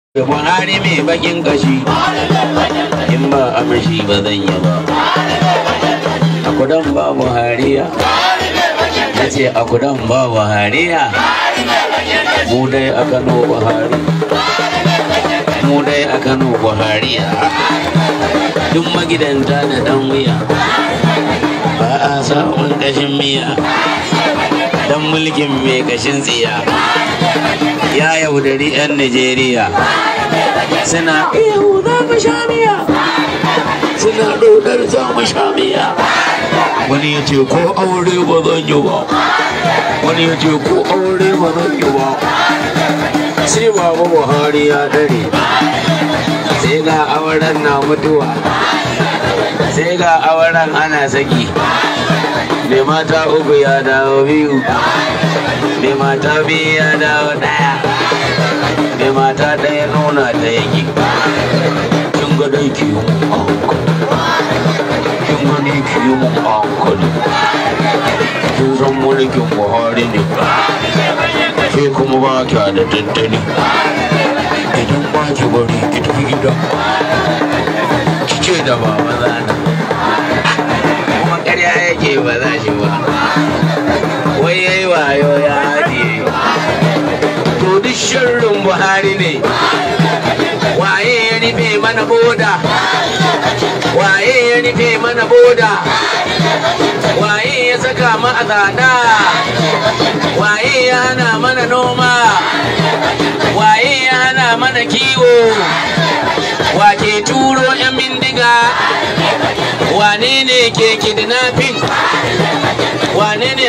da buhari mai bakin kashi in ba amshi ba zan yi ba a kudan ba buhariya ya ce a kudan ba buhariya mu dai a kano buhari mu dai a kano buhariya duk magidanta da dan wuya ba a samun kashin miya dan mulkin mai kashin tsiya ya yaudari 'yan Najeriya suna ihu za mu sha miya suna dodar za mu sha miya wani ya ce ko aure ba zan yi ba wani ya ce ko aure ba zan yi ba sai baba buhari ya dare sai ga auren na mutuwa sai ga auren ana saki mai mata uku ya dawo biyu mai mata biyu ya dawo daya mai mata ɗaya nuna ta yaki kin ga dai ki yi mun kin gani ki yi mun hankali kin san mulkin buhari ne ke kuma ba kya da tattali idan ba ki bari ki tafi gida ki ce da baba zana kuma ƙarya yake ba za shi ba wai yayi wayo ya haɗiye to duk shirin buhari ne waye ya rufe mana boda waye ya rufe mana boda waye ya saka mu a tsada waye ya hana mana noma waye ya hana mana kiwo wake turo 'yan bindiga wane ne ke kidnapping wane ne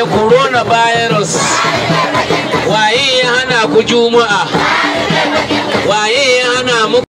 coronavirus waye ya hana ku juma'a waye ya